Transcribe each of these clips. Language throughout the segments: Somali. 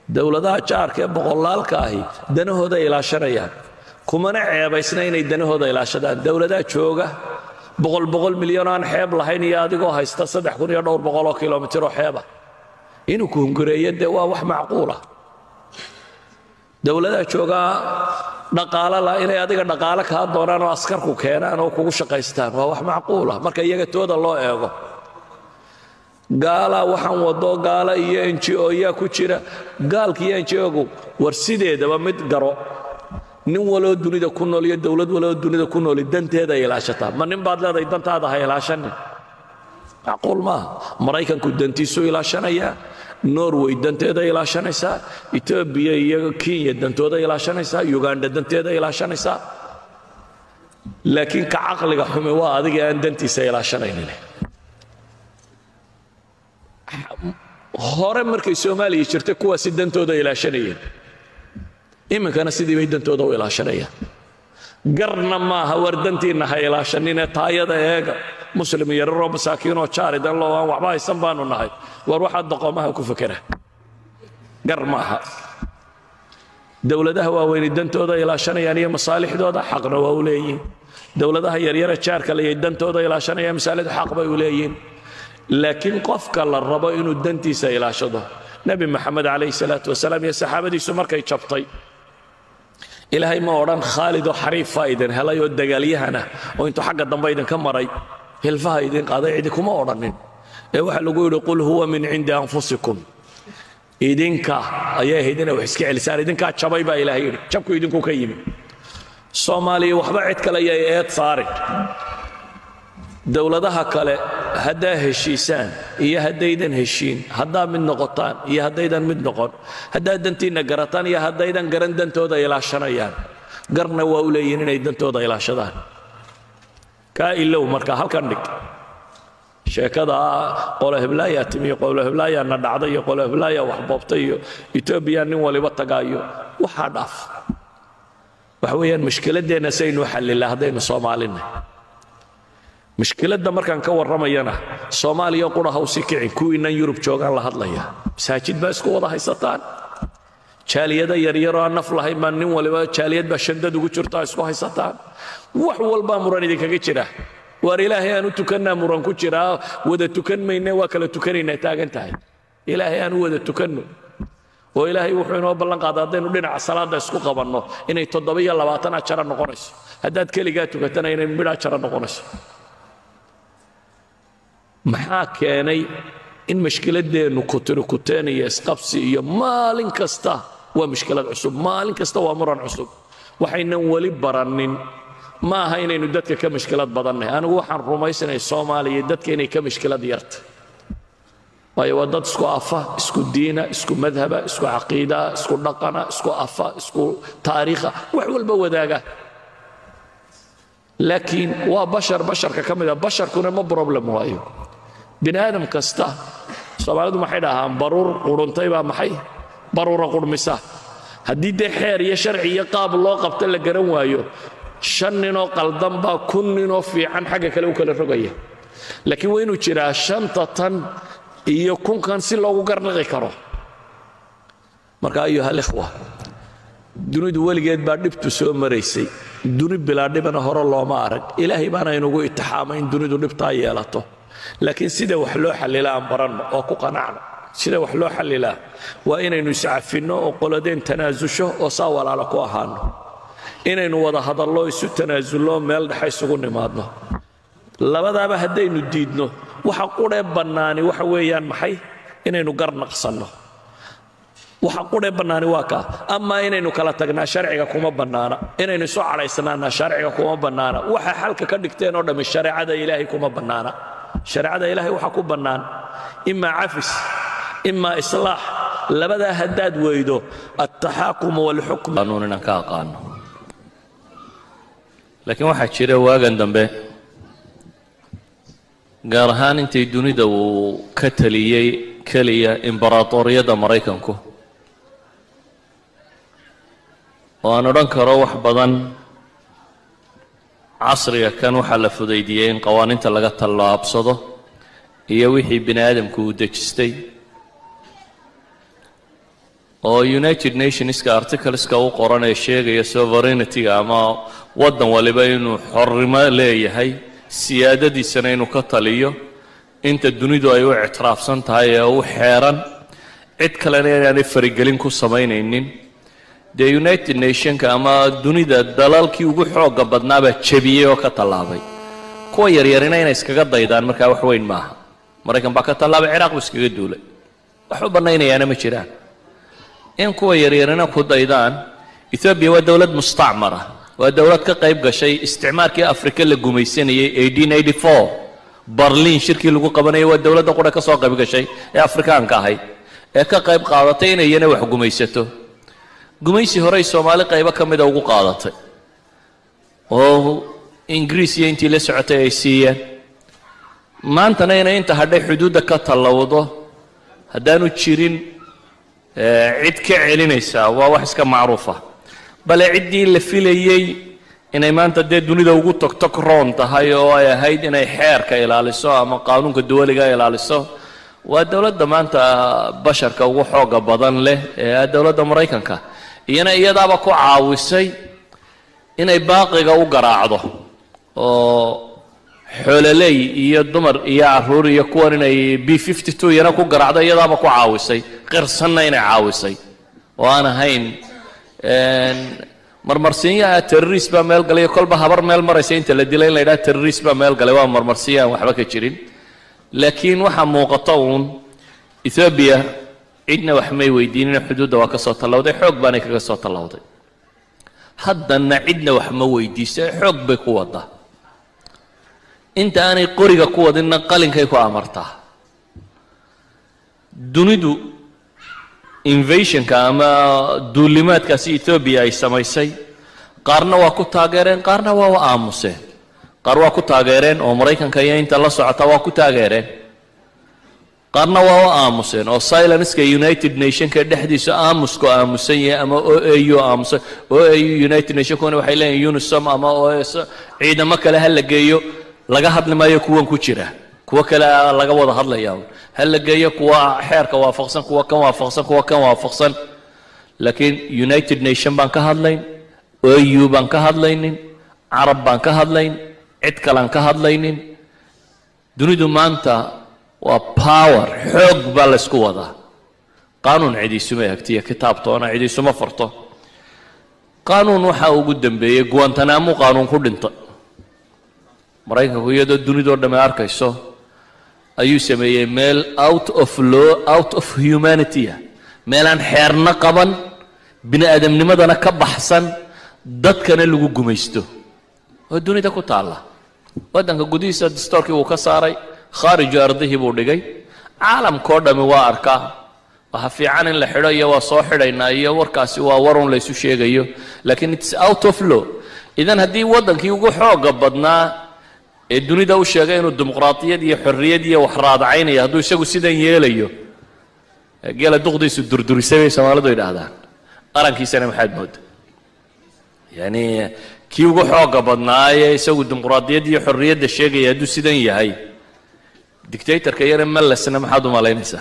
dowladaha jaarka ee boqolaalka ahi danahooda ilaashanayaan kumana ceebaysna inay danahooda ilaashadaan dowladaha jooga boqol boqol milyan oo aan xeeb lahayn iyo adigoo haysta saddex kun iyo dhowr boqoloo kilomitir oo xeeba inuu ku hungureeyo dee waa wax macquula dowladaha joogaa dhaqaalo la inay adiga dhaqaalo kaa doonaan oo askarku keenaan oo kugu shaqaystaan waa wax macquula marka iyaga tooda loo eego gaalaa waxaan wado gaala iyo ngo yaa ku jira gaalka iyo ngogu war sideedaba mid garo nin waloo dunida ku nool iyo dowlad waloo dunida ku nooli danteeda ay ilaashataa ma nin baad leedahay dantaada ha ilaashanin macquul maaha maraykanku dantiisuu ilaashanayaa norway danteeda ilaashanaysaa etoobiya iyo kenya dantooda ilaashanaysaa uganda danteeda ilaashanaysaa laakiin ka caqliga xumi waa adiga aan dantiisa ilaashanaynin hore markay soomaaliya jirtay kuwaasi dantooda ilaashanayeen iminkana sidii bay dantooda u ilaashanayaan garna maaha war dantiinna ha ilaashaninee taayada eega muslim yararoo masaakiinoo jaaridan loo aan waxba haysan baanu nahay war waxaa doqomaha ku fekera gar maaha dowladaha waaweyni dantooda ilaashanayaan iyo masaalixdooda xaqna waa u leeyihin dowladaha yaryare jaarka leyay dantooda ilaashanayaan masaalixdu xaq bay u leeyihin laakiin qofka la rabo inuu dantiisa ilaashado nebi maxamed calayhi salaatu wasalaam iyo saxaabadiisu markay jabtay ilaahay ma odhan khaalidoo xariifa idin helay oo dagaalyahana oo intuu xagga dambe idinka maray hilfaha idin qaaday cidi kuma odhannin ee waxaa lagu yidhi qul huwa min cindi anfusikum idinka ayay ahayd inay wax iska celisaan idinkaa jabay baa ilaahay yidhi jabku idinku ka yimi soomaaliya waxba cid kale ayay eed saarin dowladaha kale haddaa heshiisaan iyo haddaydan heshiin haddaa mid noqotaan iyo haddaydan mid noqon haddaa dantiinna garataan iyo haddaydan garan dantooda ilaashanayaan garna waa u leeyihin inay dantooda ilaashadaan kaa ilow marka halkan dhig sheekada qolo heblaayaa timi qolo heblaayaa na dhacday iyo qolo heblaayaa wax boobtay iyo etoobiya nin waliba tagaayo waxaa dhaaf waxa weeyaan mushkiladdeenna saynu xallilaa haddaynu soomaalinay mushkiladda markaan ka warramayana soomaaliya qura hawsi kicin kuwiinnan yurub joogaan la hadlaya masaajid baa isku wada haysataan jaaliyada yaryaroo aan naf lahayn baa nin waliba jaaliyad baa shandad ugu jirtaa isku haysataan wax walbaa muran idinkaga jira waar ilaahay aan u tukannaa muran ku jiraa wada tukan mayne waa kala tukanaynaa taagan tahay ilaahay aan u wada tukanno oo ilaahay wuxuu inoo ballan qaaday haddaynu dhinaca salaadda isku qabanno inay toddoba-iyo labaatan ajara noqonayso haddaad keligaa tukatana inay midh ajara noqonayso maxaa keenay in mashkiladdeennu kutirikuteen iyo isqabsi iyo maalin kasta waa mushkilad cusub maalin kasta waa muran cusub waxaynan weli barannin ma aha inaynu dadka ka mashkilad badannahay anigu waxaan rumaysanay soomaaliya dadka inay ka mashkilad yarta waayo waa dad isku afa isku diina isku madhaba isku caqiida isku dhaqana isku afa isku taariikha wax walba wadaaga laakiin waa bashar basharka ka mid a basharkuna ma problem waayo bini aadam kasta soomaalidu maxay dhahaan baruur quruntay baa maxay baruura qurmisa haddii dee xeer iyo sharci iyo qaab loo qabta la garan waayo shan ninoo qaldan baa kun ninoo fiican xagga kale u kala rogaya laakiin waa inuu jiraa shanta tan iyo kunkan si loogu garnaqi karo marka ayuha alikhwa dunidu weligeed baa dhibtu soo maraysay duni bilaa dhibana hore looma arag ilaahay baana inugu itixaamay in dunidu dhibtaa yeelato laakiin sida wax loo xallila aan baranno oo ku qanacno sida wax loo xallilaa waa inaynu iscafinno oo qoladeen tanaasusho oo saa walaalo ku ahaano inaynu wada hadallo isu tanaasullo meel dhexe isugu nimaadno labadaaba haddaynu diidno waxa qudhee bannaani waxa weeyaan maxay inaynu gar naqsanno waxa qudhee bannaani waa kaa amaa inaynu kala tagnaa sharciga kuma bannaana inaynu isu cadhaysnaanaa sharciga kuma bannaana waxa xalka ka dhigteen oo dhammi shareecada ilaahay kuma bannaana shareecada ilaahay waxaa ku bannaan imaa cafis imaa islaax labadaa haddaad weydo altaxaakumu walxukm qaanuun inaan ka aqaano laakiin waxaa jira waagan dambe gaar ahaan intay dunida uu ka taliyey keliya imbaraatoriyadda maraykanku oo aan odhan karo wax badan casriga kan waxaa la fudaydiyey in qawaaniinta laga tallaabsado iyo wixii bini aadamku uu dejistay oo united nationska articleska u qoran ee sheegaya sovereignity-ga ama waddan waliba inuu xornimo leeyahay siyaadadiisana inuu ka taliyo inta dunidu ay u ictiraafsan tahay ee u xeeran cid kalena inaanay farigelin ku samaynaynin dee united nationka ama dunida dalalkii ugu xooga badnaabaa jebiyey oo ka tallaabay kuwa yaryarina inay iskaga daydaan markaa wax weyn maaha maraykan baa ka tallaabay ciraaq buu iskaga duulay wax u bannaynayaana ma jiraan in kuwa yaryarina ku daydaan ethoobiya waa dowlad mustacmara waa dowlad ka qayb gashay isticmaarkii afrika la gumaysanayay barliin shirkii lagu qabanayay waa dowladda qura ka soo qayb gashay ee afrikaanka ahayd ee ka qayb qaadatay inay iyana wax gumaysato gumaysi horey soomaali qaybo ka mida ugu qaadatay oo ingiriis iyo intii la socotay ay siiyeen maantana inay inta hadhay xuduudda ka tallowdo haddaanu jirin cid ka celinaysaa waa wax iska macruufa bale ciddii la filayey inay maanta dee dunida ugu togtog roon tahay oo ay ahayd inay xeerka ilaaliso ama qaanuunka duwaliga ilaaliso waa dowladda maanta basharka ugu xooga badan leh ee dowladda maraykanka iyana iyadaaba ku caawisay inay baaqiga u garaacdo oo xoololey iyo dumar iyo caruur iyo kuwan inay b fifty two iyana ku garaacdo iyadaaba ku caawisay qirsanna inay caawisay oo aan ahayn marmarsiinyaha terrorist baa meel galay kolba habar meel maraysa inta la dilay in la yidhaha terrorist baa meel galay waa marmarsiinya aan waxba ka jirin laakiin waxaa muuqata uun ethoobiya cidna wax may weydiinin xuduudda waa ka soo tallawday xoog baanay kaga soo tallawday haddana cidna wax ma weydiisa xoog bay ku wadaa inta aanay qoriga ku wadinna qalinkay ku amartaa dunidu invasionka ama duulimaadkaasi ethoobiya ay samaysay qaarna waa ku taageereen qaarna waa u aamuseen qaar waa ku taageereen oo maraykanka iyo inta la socota waa ku taageereen qaarna waa u aamuseen oo silenska united nationka dhexdiisa aamusku aamusan yahay ama o a u aamusan o a u united nationkuna waxay leeyihin unisom ama o s ciidamo kale ha la geeyo laga hadli maayo kuwan ku jira kuwo kale laga wada hadlaya ha la geeyo kuwa xeerka waafaqsan kuwa kan waafaqsan kuwa kan waafaqsan laakiin united nation baan ka hadlayn o u baan ka hadlaynin carab baan ka hadlayn cid kalaan ka hadlaynin dunidu maanta waa power xoog baa laysku wadaa qaanuun cidiisuma egtiyo kitaabtoona cidiisuma farto qaanuun waxaa ugu dambeeyey guantanamo qaanuun ku dhintay maraykanku iyadoo dunidoo dhamme arkayso ayuu sameeyey meel out of law out of humanity ah meelaan xeerna qaban bini aadamnimadana ka baxsan dadkana lagu gumaysto oo dunida ku taalla waddanka gudihiisa distoorkii wuu ka saaray khaariju ardihii buu dhigay caalamkao dhammi waa arkaa waxa fiican in la xidho iyo waa soo xidhaynaa iyo warkaasi waa warun laysu sheegayo laakiin its out of law idan haddii waddankii ugu xooga badnaa ee dunida u sheegay inuu dimuqraadiyad iyo xorriyad iyo wax raadacaynaya hadduu isagu sidan yeelayo geela duqdiisu durdurisay bay soomaalidu yidhaahdaan qarankiisana maxaad mooda yani kii ugu xooga badnaayee isagu dimuqraadiyad iyo xorriyadda sheegaya hadduu sidan yahay dictatorka yare malesna maxaad u malaynaysaa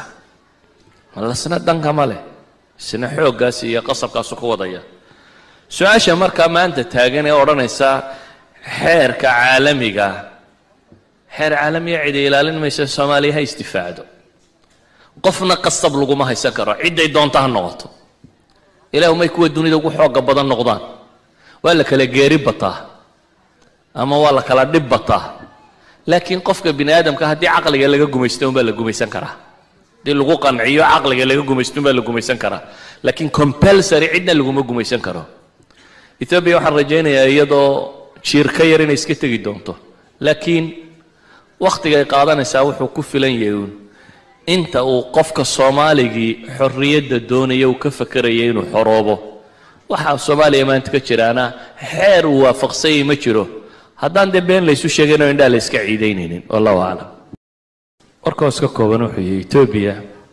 malesna danka ma leh isna xooggaas iyo qasabkaasu ku wadaya su-aasha markaa maanta taagan ee odhanaysa xeerka caalamiga xeer caalamiya cidi ilaalin maysa soomaaliya ha isdifaacdo qofna qasab laguma haysan karo cidday doonta ha noqoto ilaahu may kuwa dunida ugu xooga badan noqdaan waa la kala geeri bataa ama waa la kala dhib bataa laakiin qofka bini aadamka haddii caqliga laga gumaysto unbaa la gumaysan karaa haddii lagu qanciyo caqliga laga gumaysto unbaa la gumaysan karaa laakiin compulsory cidna laguma gumaysan karo ethoobiya waxaan rajaynayaa iyadoo jiir ka yar inay iska tegi doonto laakiin wakhtigay qaadanaysaa wuxuu ku filan yahay uun inta uu qofka soomaaligii xorriyadda doonaya uu ka fakeraya inuu xoroobo waxaa soomaaliya maanta ka jiraana xeer uu waafaqsanyay ma jiro haddaan dee been laysu sheegaynoo indhaa la iska ciidaynaynin wallahu aclam warkaas ka kooban wuxuu yahay etoobiya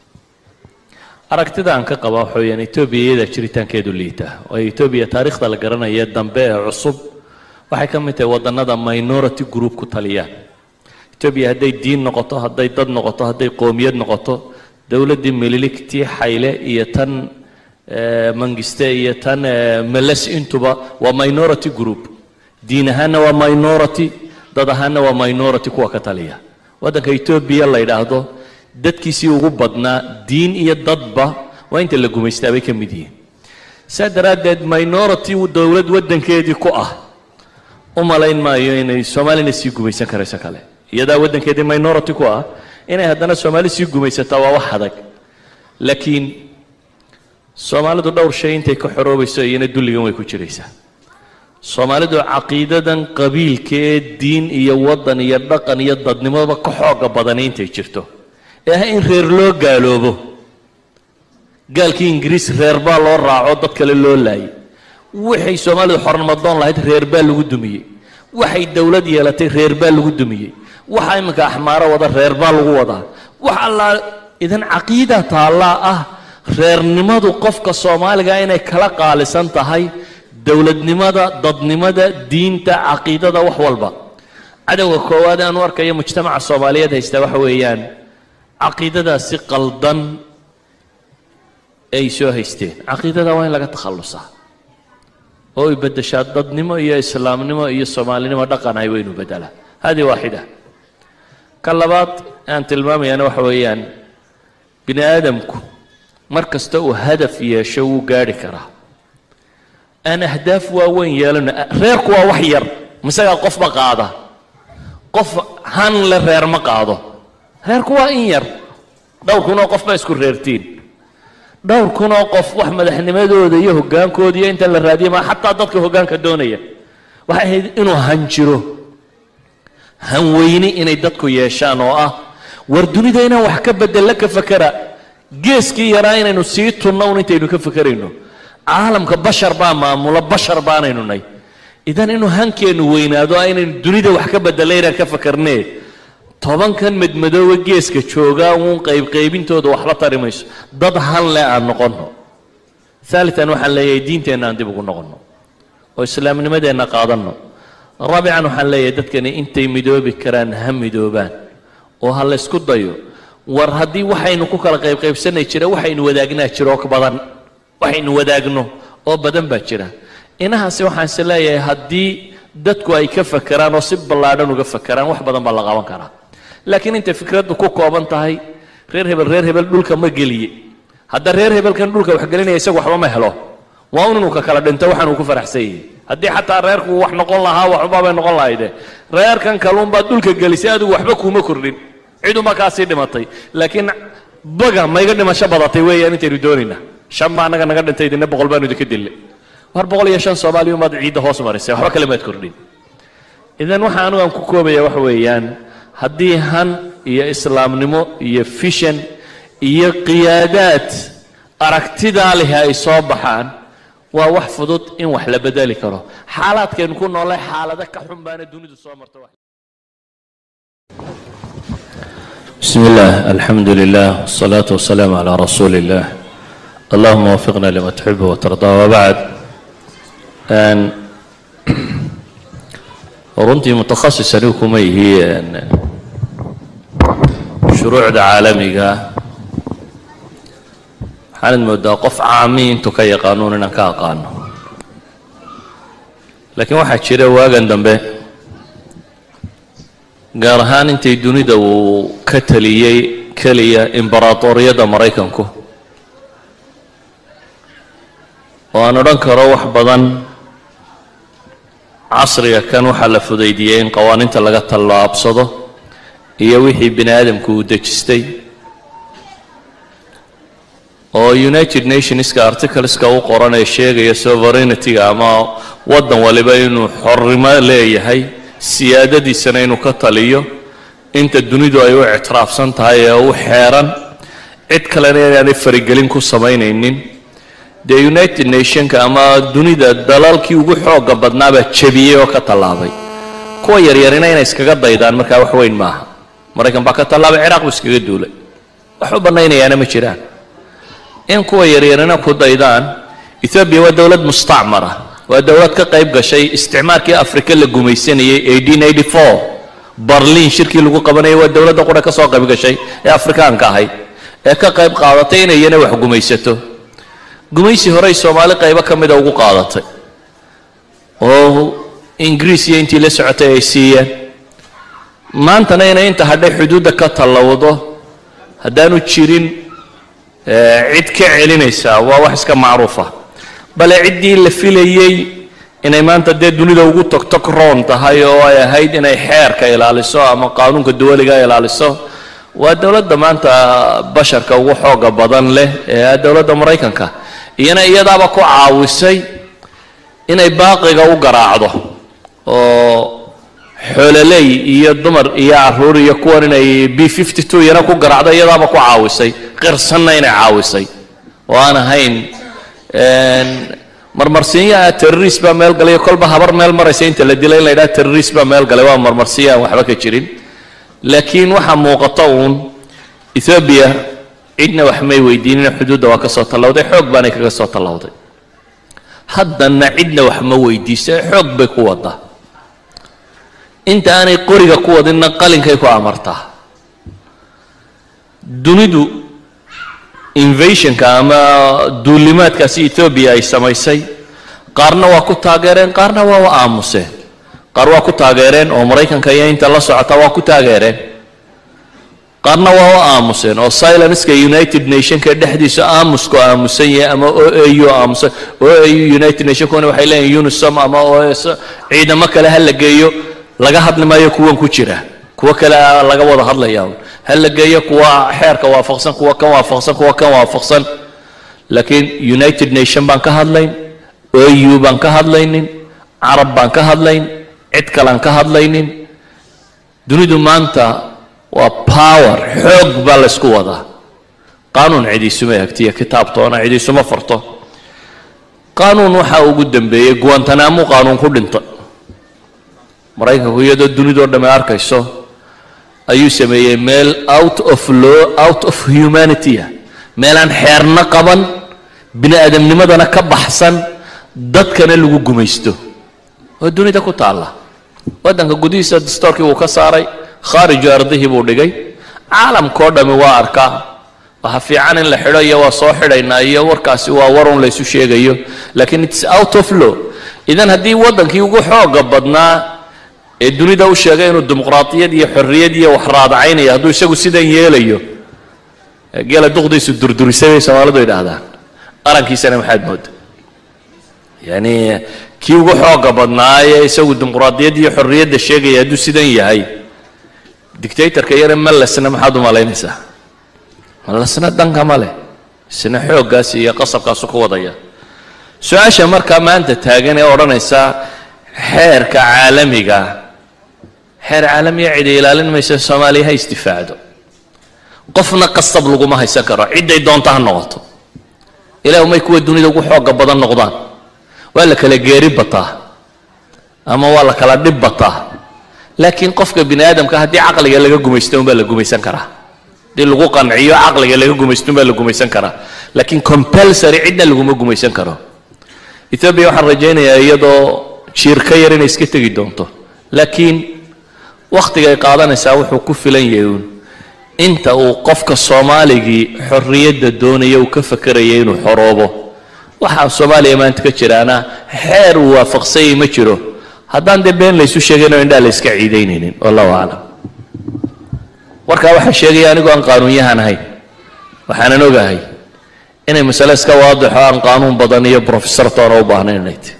aragtida aan ka qaba waxa weyaan etoobiya iyadaa jiritaankeedu liita waayo etoobiya taariikhda la garanaya dambe ee cusub waxay ka mid tahay waddannada minority group ku taliyaan etoobiya hadday diin noqoto hadday dad noqoto hadday qoomiyad noqoto dowladdii mililigtii xayle iyo tan mangiste iyo tan meles intuba waa minority group diin ahaanna waa minority dad ahaanna waa minority kuwa ka taliya waddanka etoobiya la yidhaahdo dadkiisii ugu badnaa diin iyo dadba waa inta la gumaystaa bay ka mid yihiin saa daraaddeed minority dowlad waddankeedii ku ah u malayn maayo inay soomaalina sii gumaysan karayso kale iyadaa waddankeedii minority ku ah inay haddana soomaali sii gumaysataa waa wax adag laakiin soomaalidu dhowr shay intay ka xoroobayso iyana dulligan way ku jiraysaa soomaalidu caqiidadan qabiilka ee diin iyo waddan iyo dhaqan iyo dadnimoba ka xooga badani intay jirto ee ah in reer loo gaaloobo gaalkii ingiriis reer baa loo raaco dad kale loo laayay waxay soomaalidu xornimadoon lahayd reer baa lagu dumiyey waxay dowlad yeelatay reer baa lagu dumiyey waxa iminka axmaaro wada reer baa lagu wadaa wax allaa idan caqiida taallaa ah reernimadu qofka soomaaliga inay kala qaalisan tahay dowladnimada dadnimada diinta caqiidada wax walba cadowga koowaad aan u arkayo mujtamaca soomaaliyeed haystaa waxa weeyaan caqiidadaasi qaldan ay soo haysteen caqiidada waa in laga takhallusaa oo ay beddeshaa dadnimo iyo islaamnimo iyo soomaalinimo dhaqan ay waynu beddelaa hadi waaxida ka labaad aan tilmaamayana waxa weeyaan bini aadamku mar kasta uu hadaf yeesho wuu gaadhi karaa aan ahdaaf waaweyn yeelano reerku waa wax yar misagaa qofba qaada qof han le reer ma qaado reerku waa in yar dhowr kunoo qof baa isku reertiin dhowr kunoo qof wax madaxnimadooda iyo hoggaankooda iyo inta la raadiya ma xataa dadka hoggaanka doonaya waxay ahayd inuu han jiro han weyne inay dadku yeeshaan oo ah war dunida inaan wax ka bedella ka fakera geeskii yaraa inaynu sii tunno un intaynu ka fakerayno caalamka bashar baa maamula bashar baanaynu nay idan inuu hankeennu weynaado ah inaynu dunida wax ka bedella inaan ka fakarnee tobankan madmadooba geeska joogaa uun qaybqaybintooda waxba tari mayso dad han le aan noqonno aalian waxaan leeyahay diinteenna aan dib ugu noqonno oo islaamnimadeenna qaadanno raabican waxaan leeyahay dadkani intay midoobi karaan ha midoobaan oo ha laysku dayo war haddii waxaynu ku kala qaybqaybsanay jira waxaynu wadaagnaa jira oo badan waxaynu wadaagno oo badan baa jira inahaasi waxaan is leeyahay haddii dadku ay ka fakeraan oo si ballaadhan uga fakeraan wax badan baa la qaban karaa laakiin intay fikraddu ku kooban tahay reer hebel reer hebel dhulka ma geliye hadda reer hebelkan dhulka wax gelinaya isagu waxba ma helo waa un inuu ka kala dhinto waxaan uu ku faraxsan yahay haddii xataa reerku wax noqon lahaa waxba bay noqon lahayde reerkan kaluunbaad dhulka gelisay adigu waxba kuuma kordhin ciduma kaasii dhimatay laakiin baga mayga dhimasho badatay weeyaan intaynu doonaynaa shan baa annaga naga dhintay idinna boqol baanu idinka dillay war boqol iyo shan soomaaliya umaad ciidda hoos marisay waxba kale maad kordhin idan waxa anugu aan ku koobaya waxa weeyaan haddii han iyo islaamnimo iyo fishan iyo qiyaadaad aragtidaa leh ay soo baxaan waa wax fudud in wax la bedeli karo xaalaadkaynu ku noolay xaalado ka xun baana dunidu soo marto بسم الله الحمد لله والصلاة والسلام على رسول الله اللهم وفقنا لما تحب وترضى وبعد أن runtii mutahasis anigu kuma ihi shuruucda caalamiga waxaanad moodaa qof caami intuu ka yaqaanuun inaan ka aqaano laakiin waxaa jira waagan dambe gaar ahaan intay dunida uu ka taliyey keliya imbaratoriyadda maraykanku oo aan odhan karo wax badan casriga kan waxaa la fudaydiyey in qawaaniinta laga tallaabsado iyo wixii bini aadamku uu dejistay oo united nationska articleska u qoran ee sheegaya sovereignity-ga ama waddan waliba inuu xornimo leeyahay siyaadadiisana inuu ka taliyo inta dunidu ay u ictiraafsan tahay ee u xeeran cid kalena inaanay farigelin ku samaynaynin dee united nationka ama dunida dalalkii ugu xooga badnaabaa jebiyey oo ka tallaabay kuwa yaryarina inay iskaga daydaan markaa wax weyn maaha maraykan baa ka tallaabay ciraaq buu iskaga duulay wax u bannaynayaana ma jiraan in kuwa yaryarina ku daydaan ethoobiya waa dowlad mustacmara waa dowlad ka qayb gashay isticmaarkii afrika la gumaysanayey barliin shirkii lagu qabanayay waa dowladda qura ka soo qayb gashay ee afrikaanka ahayd ee ka qayb qaadatay inay iyana wax gumaysato gumaysi horey soomaali qaybo ka mida ugu qaadatay oo ingiriis iyo intii la socotay ay siiyeen maantana inay inta hadhay xuduudda ka tallowdo haddaanu jirin cid ka celinaysaa waa wax iska macruufa bale ciddii la filayey inay maanta dee dunida ugu togtog roon tahay oo ay ahayd inay xeerka ilaaliso ama qaanuunka dawaliga ilaaliso waa dowladda maanta basharka ugu xooga badan leh ee dowladda maraykanka iyana iyadaaba ku caawisay inay baaqiga u garaacdo oo xoololey iyo dumar iyo caruur iyo kuwan inay b fifty two iyana ku garaacdo iyadaaba ku caawisay qirsanna inay caawisay oo aan ahayn marmarsiinyaha terrorist baa meel galay kolba habar meel maraysa inta la dilay in la yidhaha terrorist baa meel galay waa marmarsiinya aan waxba ka jirin laakiin waxaa muuqata uun ethoobiya cidna wax may weydiinina xuduudda waa ka soo tallawday xoog baanay kaga soo tallawday haddana cidna wax ma weydiisa xoog bay ku wadaa inta aanay qoriga ku wadinna qalinkay ku amartaa dunidu invasionka ama duulimaadkaasi etoobiya ay samaysay qaarna waa ku taageereen qaarna waa u aamuseen qaar waa ku taageereen oo maraykanka iyo inta la socota waa ku taageereen qaarna waa u aamuseen oo silenska united nationka dhexdiisa aamusku aamusan yahay ama o a u aamusan o a u united nationkuna waxay leeyihin unisom ama os ciidamo kale ha la geeyo laga hadli maayo kuwan ku jira kuwo kale laga wada hadlaya ha la geeyo kuwa xeerka waafaqsan kuwa kan waafaqsan kuwa kan waafaqsan laakiin united nation baan ka hadlayn o u baan ka hadlaynin carab baan ka hadlayn cid kalean ka hadlaynin dunidu maanta waa power xoog baa laysku wadaa qaanuun cidiisuma egtiyo kitaabtoona cidiisuma farto qaanuun waxaa ugu dambeeyey guantanamo qaanuun ku dhinta maraykanku iyadoo dunidoo dhamme arkayso ayuu sameeyey meel out of law out of humanitya meelaan xeerna qaban bini aadamnimadana ka baxsan dadkana lagu gumaysto oo dunida ku taalla waddanka gudihiisa dastoorkii wuu ka saaray khaariju ardihii buu dhigay caalamkao dhammi waa arkaa waxa fiican in la xidho iyo waa soo xidhaynaa iyo warkaasi waa warun laysu sheegayo laakiin its out of law idan haddii waddankii ugu xooga badnaa ee dunida u sheegay inuu dimuqraadiyad iyo xorriyad iyo wax raadacaynayo hadduu isagu sidan yeelayo geela duqdiisu durdurisay bay soomaalidu yidhaahdaan arankiisana maxaad mooda yani kii ugu xooga badnaa ee isagu dimuqraadiyad iyo xorriyadda sheegaya hadduu sidan yahay dictatorka yare malesna maxaad u malaynaysaa malesna danka ma leh isna xooggaas iyo qasabkaasu ku wadaya su-aasha markaa maanta taagan ee odhanaysa xeerka caalamiga xeer caalamiya cidi ilaalin maysa soomaaliya ha istifaacdo qofna qasab laguma haysan karo cidday doonta ha noqoto ilaah may kuwa dunida ugu xooga badan noqdaan waa la kala geeri bataa ama waa la kala dhib bataa laakiin qofka bini aadamka haddii caqliga laga gumaysto unbaa la gumaysan karaa haddii lagu qanciyo caqliga laga gumaysto unbaa la gumaysan karaa laakiin compulsory cidna laguma gumaysan karo ethoobia waxaan rajaynayaa iyadoo jiir ka yar inay iska tegi doonto laakiin wakhtigay qaadanaysaa wuxuu ku filan yahay uun inta uu qofka soomaaligii xorriyadda doonaya uu ka fakeraya inuu xoroobo waxaa soomaaliya maanta ka jiraana xeer uu waafaqsanyay ma jiro haddaan dee been laysu sheegaynoo indhaa la yska ciidaynaynin wallahu aclam warkaa waxaa sheegaya anigoo aan qaanuunyahan ahayn waxaanan ogahay inay masale iska waadixo aan qaanuun badan iyo professor toona u baahnayn inay tahy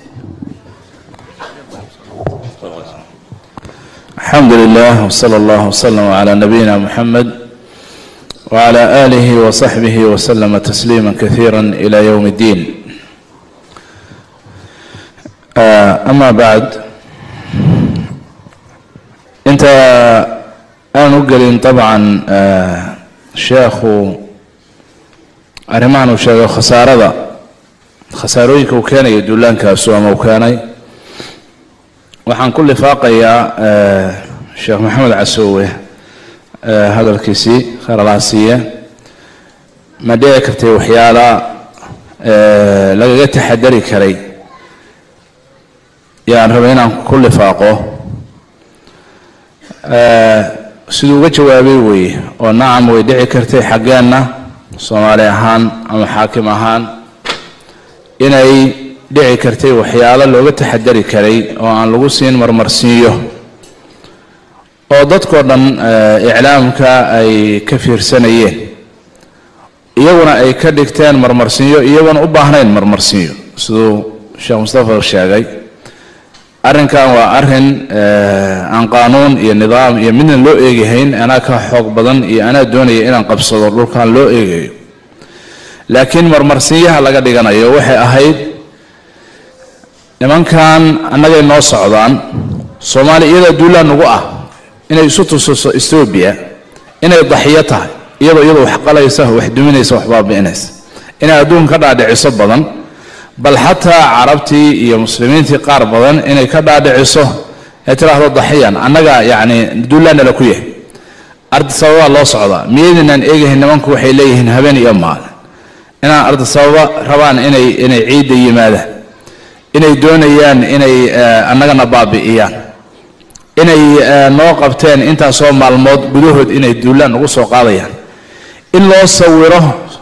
الحمد لله وصلى الله وسلم على نبينا محمد وعلى آله وصحبه وسلم تسليما كثيرا إلى يوم الدين أما بعد أنت أنا أقلين طبعا شيخ arrimahan uu sheego khasaarada khasaarooyinka uu keenayo duulaankaasu ama uu keenay waxaan ku lifaaqayaa sheekh maxamed casoowe hadalkiisii khayr allaha siiye ma dhici kartay waxyaala lagaga taxadari karay yaan rabay inaan ku lifaaqo siduu uga jawaabay weeye oo nacam way dhici kartay xaggeenna soomaali ahaan ama xaakim ahaan inay dhici kartay waxyaalo looga taxadari karay oo aan lagu siin marmarsiiyo oo dadkoo dhan iclaamka ay ka fiirsanayeen iyaguna ay ka dhigteen marmarsiinyo iyagoona u baahnayn marmarsiinyo siduu sheekh mustafa sheegay arrinkan waa arrin aan qaanuun iyo nidaam iyo midna loo eegahayn anaa ka xoog badan iyo anaa doonaya inaan qabsado dhulkan loo eegayo laakiin marmarsiinyaha laga dhiganayo waxay ahayd nimankan annagay noo socdaan soomaaliya iyadaa duulaan nagu ah inay isu tusiso etoobiya inay daxiyo tahay iyadoo iyadoo wax qalaysa wax duminaysa wax baabi'inaysa inay adduun ka dhaadhiciso badan bal xataa carabtii iyo muslimiintii qaar badan inay ka dhaadhiciso ee tidhaahdo daxiyan annaga yacni duulaannala ku yahay ardi sababaa loo socdaa miyaydinaan eegahayn nimanku waxay leeyihiin habeen iyo maalin inaan ardi sababa rabaan inay inay ciidda yimaadaan inay doonayaan inay annagana baabi'iyaan inay noo qabteen intaasoo maalmood gudahood inay duulaan ugu soo qaadayaan in loo sawiro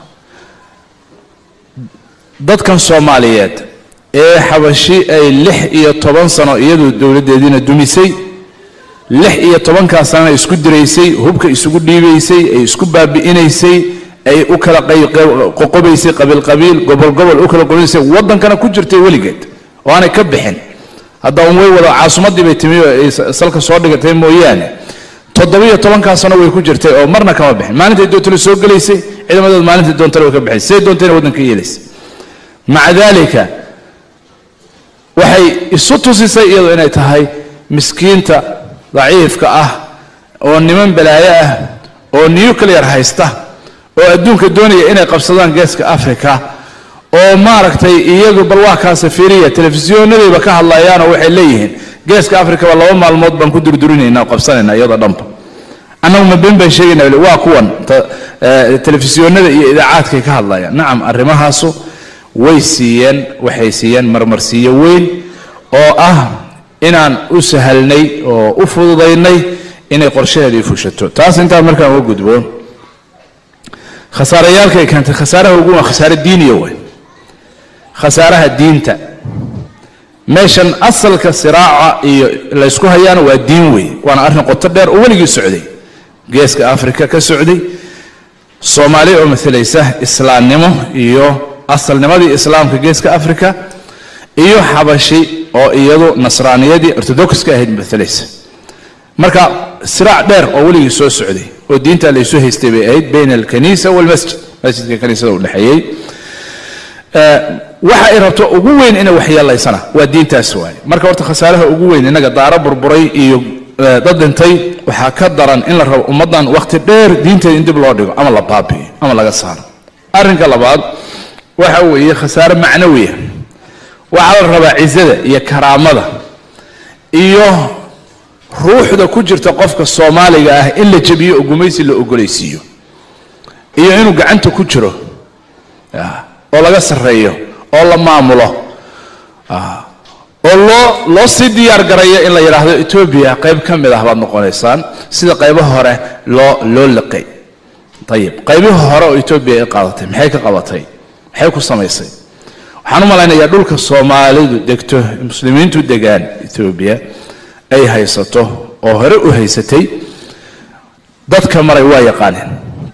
dadkan soomaaliyeed ee xabashi ay lix iyo toban sano iyadu dowladdeediina dumisay lix iyo tobankaa sanana isku diraysay hubka isugu dhiibaysay ay isku baabi'inaysay ay u kala qoqobaysay qabiil qabiil gobol gobol u kala qobaysay waddankana ku jirtay weligeed oo aanay ka bixin hadda un way wada caasimaddii bay timi oo ay salka soo dhigatay mooyaane toddobiyo tobankaa sano way ku jirtay oo marna kama bixin maalintay doontale soo gelaysay ciidamadood maalintai doontale way ka bixin siday doontayna waddanka yeelaysay maca daalika waxay isu tusisay iyadoo inay tahay miskiinta daciifka ah oo niman balaayo ah oo nuclear haysta oo adduunka doonaya inay qabsadaan geeska africa oo maaragtay iyagu bal waa kaa safiiriya telefisyoonadayba ka hadlayaanoo waxay leeyihiin geeska africaba laba maalmood baan ku durdurinaynaa qabsanayna iyadoo dhanba annagu ma been baan sheegayna waa kuwan telefisyoonada iyo idaacaadkay ka hadlayaan nacam arrimahaasu way siiyeen waxay siiyeen marmarsiiyo weyn oo ah inaan u sahalnay oo u fududaynay inay qorshaheedii fushato taas intaa markaan uga gudbo khasaarayaalkay keentay khasaaraha ugu waa khasaare diiniya wey khasaaraha diinta meeshan asalka siraaca iyo laysku hayaana waa diin wey waana arrin qoto dheer oo weligii socday geeska africa ka socday soomaali oo maalaysa islaamnimo iyo asalnimadii islaamka geeska africa iyo xabashi oo iyadu nasraaniyadii ortodoxka ahayd maalaysa marka siraac dheer oo weligii soo socday oo diinta laysu haystay bay ahayd bayna alkaniisa walmasjid masjidka kaniisada udhexeeyey waxa ay rabto ugu weyn inay waxyeelaysana waa diintaas waaye marka horta khasaaraha ugu weyn innaga daaro burburay iyo dad dhintay waxaa ka daran in la rabo ummaddan wakhti dheer diinteeda in dib loo dhigo ama la baabi'iyo ama laga saaro arrinka labaad waxa weeye khasaare macnawiya waxaa la rabaa cizada iyo karaamada iyo ruuxda ku jirta qofka soomaaliga ah in la jebiyo oo gumaysi la ogolaysiiyo iyo inuu gacanta ku jiro oo laga sarreeyo oo la maamulo oo loo loo sii diyaar garaya in la yidhaahdo etoobiya qayb ka mid ah baad noqonaysaan sida qaybaha hore loo loo liqay ayib qaybihii hore oo etoobiya ay qaadatay maxay ka qabatay maxay ku samaysay waxaan u malaynayaa dhulka soomaalidu degto muslimiintu degaan etoobiya ay haysato oo hore u haysatay dadka maray waa yaqaaneen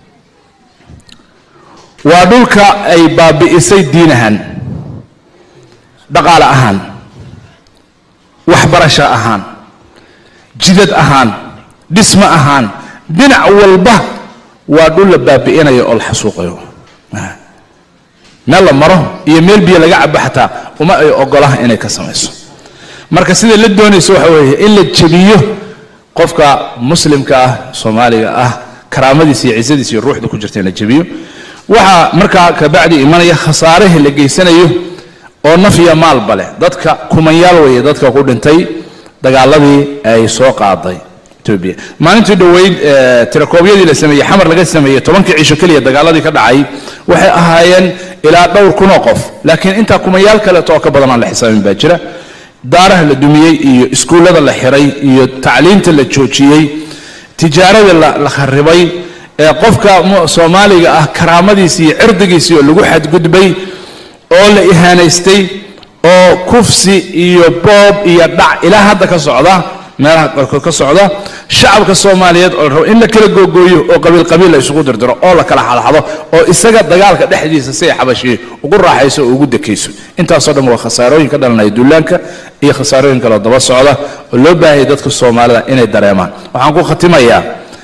waa dhulka ay baabi'isay diin ahaan dhaqaale ahaan waxbarasho ahaan jidad ahaan dhismo ahaan dhinac walba waa dhul la baabi'inayo oo la xasuuqayo meel la maro iyo meel biyo laga cabo xataa uma ay ogolaha inay ka samayso marka sida la doonayso waxa weeye in la jebiyo qofka muslimka ah soomaaliga ah karaamadiisa iyo cizadiisa iyo ruuxda ku jirta in la jebiyo waxaa markaa kabacdi imanaya khasaaraha la geysanayo oo naf iyo maalba leh dadka kumanyaal weeye dadka ku dhintay dagaaladii ay soo qaaday etoobiya maalintii dhoweyd tirakoobyadii la sameeyey xamar laga sameeyey tobankii cisho keliya dagaaladii ka dhacay waxay ahaayeen ilaa dhowr kunoo qof laakiin intaa kumanyaal kaleeto oo ka badan aan la xisaabin baa jira daaraha la dumiyey iyo iskuullada la xiray iyo tacliinta la joojiyey tijaarada la kharibay ee qofka soomaaliga ah karaamadiisi iyo cirdigiisii oo lagu xadgudbay oo la ihaanaystay oo kufsi iyo boob iyo dhac ilaa hadda ka socda meelaha qaarkood ka socda shacabka soomaaliyeed oo la rabo in la kala googooyo oo qabiil qabiil la isugu dirdiro oo la kala xadxado oo isaga dagaalka dhexdiisa si ay xabashiye ugu raaxayso oo ugu dekayso intaasoo dhan waa khasaarooyin ka dhalanaya duulaanka iyo khasaarooyin kaloo daba socda oo loo baahayay dadka soomaalida inay dareemaan waxaan ku khatimayaa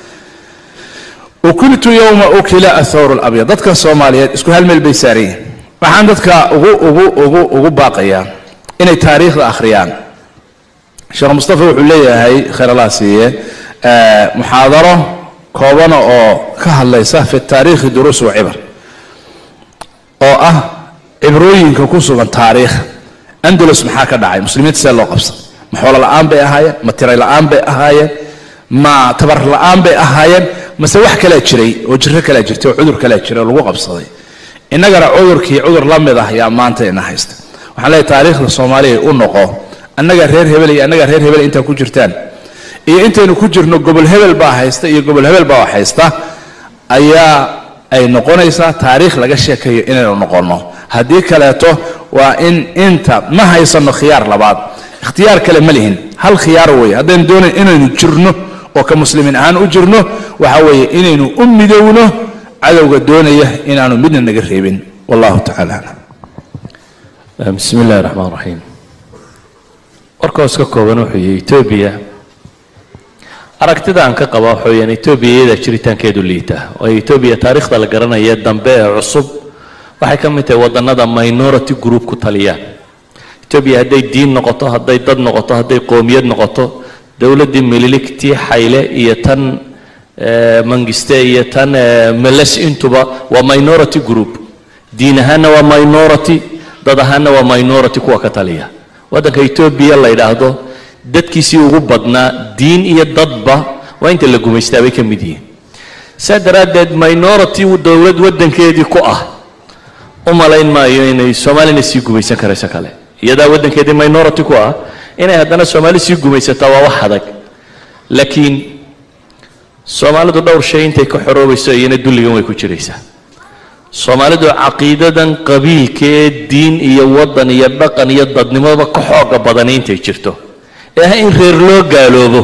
ukiltu yowma ukila athawr labyad dadka soomaaliyeed isku hal meel bay saaran yihiin waxaan dadka ugu ugu ugu ugu baaqayaa inay taariikhda akhriyaan sheekh mustafa wuxuu leeyahay khayr allah siiye muxaadaro koobana oo ka hadlaysa fi taariikhi duruus wa cibar oo ah cibrooyinka ku sugan taariikh andalus maxaa ka dhacay muslimiinta see loo qabsaday ma xoolo la'aan bay ahaayeen ma tiray la'aan bay ahaayeen ma tabar la'aan bay ahaayeen mase wax kalaa jiray oo jiro kalaa jirtay oo cudur kalaa jiray oo lagu qabsaday innagana cudurkii cudur la mid ah yaa maanta ina haysta waxaan leeyahay taariikhda soomaaliya u noqo annaga reer hebel iyo annaga reer hebel intaa ku jirtaan iyo intaynu ku jirno gobol hebel baa haysta iyo gobol hebel baa haysta ayaa ay noqonaysaa taariikh laga sheekayo inaynu noqonno haddii kaleeto waa in inta ma haysano khiyaar labaad ikhtiyaar kale ma lihin hal khiyaar weeye haddaynu doonayn inaynu jirno oo ka muslimiin ahaan u jirno waxa weeye inaynu u midowno cadowga doonaya inaanu midna naga reebin wallahu tacala aclam bismi illahi raxmaan raxiim warkaos ka kooban wuxuu yihi etoobiya aragtida aan ka qaba waxa weyaan etoobiya iyadaa jiritaankeedu liita waayo etoobiya taariikhda la garanaya dambe ee cusub waxay ka mid tahay wadannada minority group ku taliyaan etoobiya hadday diin noqoto hadday dad noqoto hadday qoomiyad noqoto dowladdii mililigtii xayle iyo tan mangiste iyo tan meles intuba waa minority group diin ahaanna waa minority dad ahaanna waa minority kuwa ka taliya waddanka etoobiya la yidhaahdo dadkiisii ugu badnaa diin iyo dadba waa inta la gumaystaa bay ka mid yihiin saa daraaddeed minority dowlad waddankeedii ku ah u malayn maayo inay soomaalina sii gumaysan karayso kale iyadaa waddankeedii minority ku ah inay haddana soomaali sii gumaysataa waa wax adag laakiin soomaalidu dhowr shay intay ka xoroobayso iyana dulligan way ku jiraysaa soomaalidu caqiidadan qabiilka ee diin iyo waddan iyo dhaqan iyo dadnimoba ka xooga badani intay jirto ee ah in reer loo gaaloobo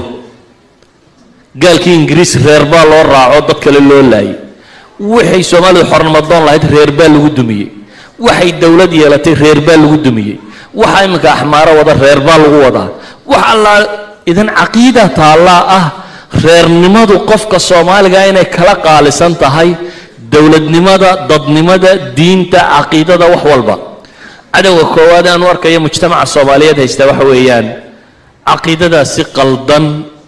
gaalkii ingiriis reer baa loo raaco dad kale loo laayay waxay soomaalidu xornimadoon lahayd reer baa lagu dumiyey waxay dowlad yeelatay reer baa lagu dumiyey waxa iminka axmaaro wada reer baa lagu wadaa wax allaa idan caqiida taallaa ah reernimadu qofka soomaaliga inay kala qaalisan tahay dowladnimada dadnimada diinta caqiidada wax walba cadowga koowaad aan u arkayo mujtamaca soomaaliyeed haysta waxa weeyaan caqiidadaasi qaldan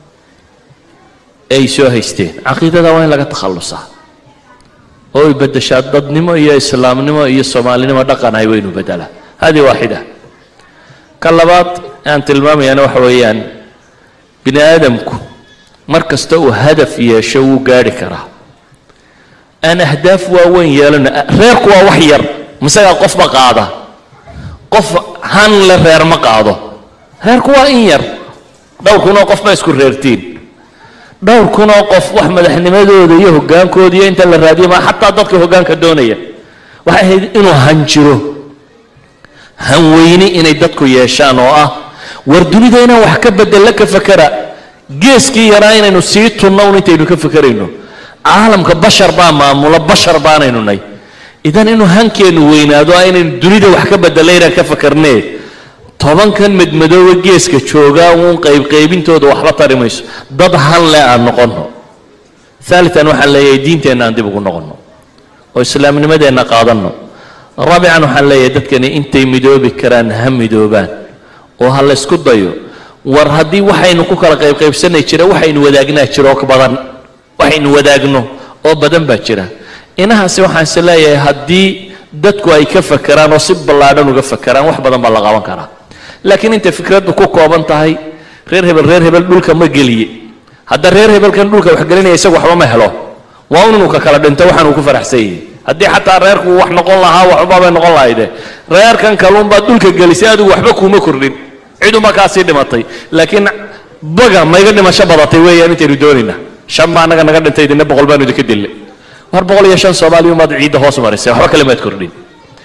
ay soo haysteen caqiidada waa in laga takhallusaa oo ay beddeshaa dadnimo iyo islaamnimo iyo soomaalinimo dhaqan ay waynu beddelaa hadi waaxida ka labaad aan tilmaamayana waxa weeyaan bini aadamku mar kasta uu hadaf yeesho wuu gaadhi karaa aan ahdaaf waaweyn yeelano reerku waa wax yar misagaa qofba qaada qof han le reer ma qaado reerku waa in yar dhowr kunoo qof ma isku reertiin dhowr kunoo qof wax madaxnimadooda iyo hoggaankooda iyo inta la raadiyo ma xataa dadka hoggaanka doonaya waxay ahayd inuu han jiro hanweyni inay dadku yeeshaan oo ah war dunida inaan wax ka bedella ka fakera geeskii yaraa inaynu sii tunno un intaynu ka fakerayno caalamka bashar baa maamula bashar baanaynu nay idan inuu hankeennu weynaado ah inaynu dunida wax ka bedella inaan ka fakarnee tobankan madmadooba geeska joogaa uun qaybqaybintooda waxba tari mayso dad han le aan noqonno aalian waxaan leeyahay diinteenna aan dib ugu noqonno oo islaamnimadeenna qaadanno raabican waxaan leeyahay dadkani intay midoobi karaan ha midoobaan oo ha la ysku dayo war haddii waxaynu ku kala qaybqaybsanay jira waxaynu wadaagnaa jira oo badan waxaynu wadaagno oo badan baa jira inahaasi waxaan is leeyahay haddii dadku ay ka fakeraan oo si ballaadhan uga fakeraan wax badan baa la qaban karaa laakiin intay fikraddu ku kooban tahay reer hebel reer hebel dhulka ma geliye hadda reer hebelkan dhulka wax gelinaya isagu waxba ma helo waa un inuu ka kala dhinto waxaan uu ku faraxsan yahay haddii xataa reerku wax noqon lahaa waxba bay noqon lahayde reerkan kaluunbaad dhulka gelisay adigu waxba kuuma kordhin ciduma kaasii dhimatay laakiin baga mayga dhimasho badatay weeyaan intaynu doonayna shan baa anaga naga dhintay idinna boqol baanu idinka dille war boqol iyo shan soomaaliya umaad ciidda hoos marisay waxba kale maad kordhin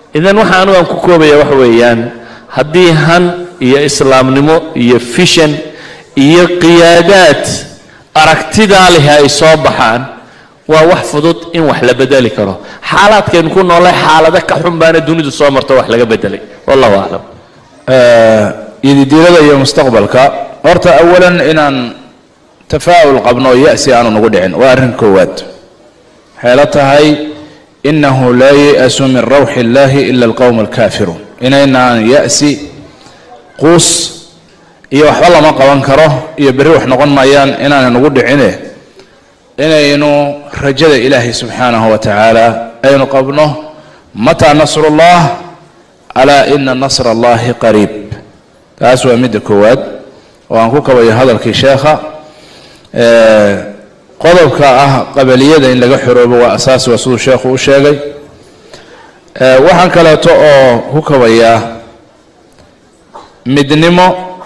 idan waxa anigu aan ku koobaya waxa weeyaan haddii han iyo islaamnimo iyo fishan iyo qiyaadaad aragtidaa leh ay soo baxaan waa wax fudud in wax la bedeli karo xaalaadkaynu ku noolay xaalado ka xun baana dunidu soo marto wax laga bedelay wallahu aclam ididiilada iyo mustaqbalka horta awalan inaan tafaa'ul qabno ya'si aanu nagu dhicin waa arrin koowaad waxay la tahay inahu laa ya'su min rawxi illahi ila alqowm alkaafiruun inaynaan ya'si quus iyo waxba lama qaban karo iyo berri wax noqon maayaan inaana nagu dhicine inaynu rajada ilaahay subxaanahu wa tacaala aynu qabno mataa nasrullah alaa ina nasra allahi qariib taas waa midda koowaad oo aan ku kabayo hadalkii sheekha qodobka ah qabaliyada in laga xoroobo waa asaasi waa siduu sheekhu u sheegay waxaan kaleeto oo ku kabayaa midnimo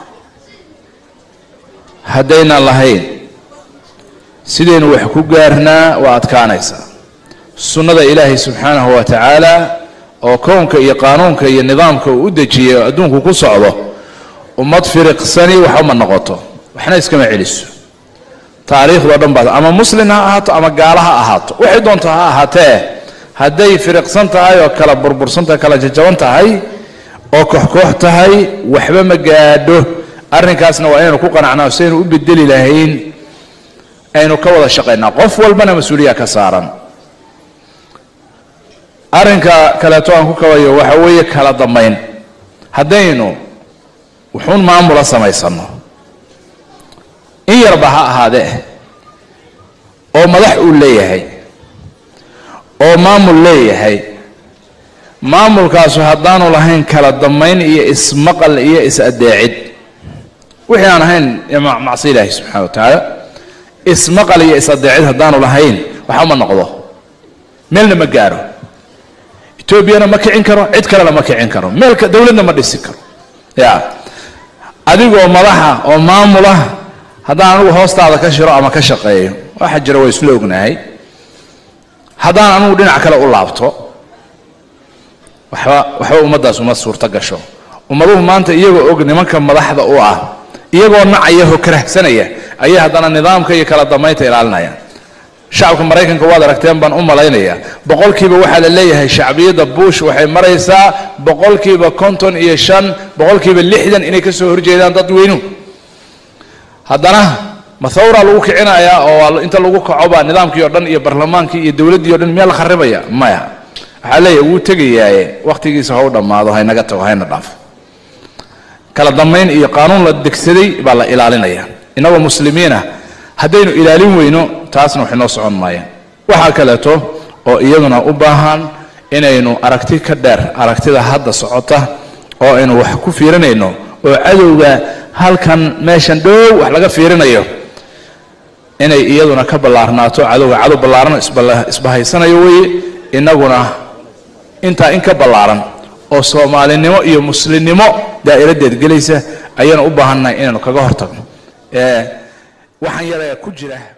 haddaynan lahayn sidaynu wax ku gaarnaa waa adkaanaysaa sunnada ilaahay subxaanahu wa tacaala oo kownka iyo qaanuunka iyo nidaamka uu u dejiyay oo adduunku ku socdo ummad firiqsani waxba ma noqoto waxna iskama celiso taariikhdao dhan baad ama muslin ha ahaato ama gaalo ha ahaato waxay doonto ha ahaatee hadday firiqsan tahay oo kala burbursan tahay kala jajaban tahay oo koox-koox tahay waxba ma gaadho arrinkaasna waa inaynu ku qanacnaa sidaynu u bedeli lahayn aynu ka wada shaqaynaa qof walbana mas-uuliya ka saaran arrinka kaleeto aan ku kabayo waxa weeye kala dambayn haddaynu wuxuun maamula samaysano in yarba ha ahaadee oo madax uu leeyahay oo maamul leeyahay maamulkaasu haddaanu lahayn kala dambayn iyo ismaqal iyo is-adeecid wixii aan ahayn macsi ilaahi subxana wa tacaala ismaqal iyo is-adeecid haddaanu lahayn waxba ma noqdo meelna ma gaaro etoobiyana ma kicin karo cid kalena ma kicin karo meelka dowladna ma dhisi karo ya adigoo madaxa oo maamula haddaan anigu hoostaada ka shiro ama ka shaqeeyo waxa jira waa isla ognahay haddaan anigu dhinac kale u laabto waxba waxba ummaddaas uma suurto gasho ummaduhu maanta iyagoo og nimanka madaxda u ah iyagoo nacaya oo karahsanaya ayay haddana nidaamka iyo kala dambaynta ilaalinayaan shacabka maraykanka waad aragteen baan u malaynayaa boqolkiiba waxaa la leeyahay shacbiyadda bush waxay maraysaa boqolkiiba konton iyo shan boqolkiiba lixdan inay ka soo horjeedaan dadweynuhu haddana mathawra lagu kicinayaa oo inta lagu kaco baa nidaamkii o dhan iyo barlamaankii iyo dowladdii o dhan miyaa la kharibaya maya waxaa leeyahay wuu tegayaaye wakhtigiisa ha u dhammaado haynaga tago hayna dhaafo kala dambayn iyo qaanuun la degsaday baa la ilaalinaya innagoo muslimiinah haddaynu ilaalin weyno taasna waxay noo socon maayaan waxaa kaleeto oo iyaduna u baahan inaynu aragti ka dheer aragtida hadda socota oo aynu wax ku fiirinayno oo cadowga halkan meeshan dhow wax laga fiirinayo inay iyaduna ka ballaarnaato cadowga cadow ballaaran isbahaysanayo weye innaguna intaa in ka ballaaran oo soomaalinimo iyo muslimnimo daa'iradeed gelaysa ayaanu u baahannahay inaynu kaga hortagno waxaan yarayaa ku jira